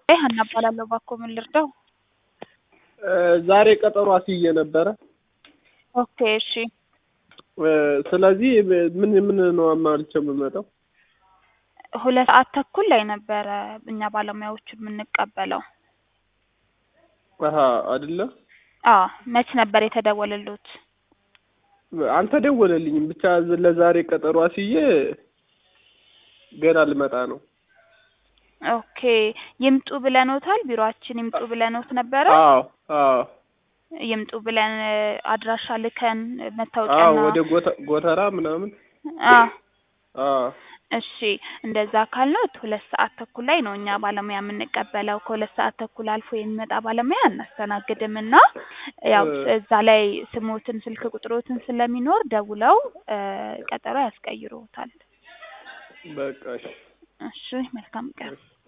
ሀና እባላለሁ። እባክዎ ምን ልርዳው? ዛሬ ቀጠሮ አስይዤ ነበረ። ኦኬ እሺ። ስለዚህ ምን ምን ነው አማልቼ የምመጣው? ሁለት ሰዓት ተኩል ላይ ነበረ እኛ ባለሙያዎቹ የምንቀበለው። አሀ አይደለ? አዎ መች ነበር የተደወለልዎት? አልተደወለልኝም። ብቻ ለዛሬ ቀጠሮ አስይዤ ገና ልመጣ ነው። ኦኬ ይምጡ ብለኖታል? ቢሮአችን ይምጡ ብለኖት ነበረ? አዎ አዎ ይምጡ ብለን አድራሻ ልከን አዎ መታወቂያና ወደ ጎተ- ጎተራ ምናምን አዎ አዎ እሺ እንደዛ ካልነው ሁለት ሰዓት ተኩል ላይ ነው እኛ ባለሙያ የምንቀበለው። ከሁለት ሰዓት ተኩል አልፎ የሚመጣ ባለሙያ አናስተናግድም እና ያው እዛ ላይ ስሞትን ስልክ ቁጥሮትን ስለሚኖር ደውለው ቀጠሮ ያስቀይሩታል። በቃ እሺ። እሺ መልካም ቀን።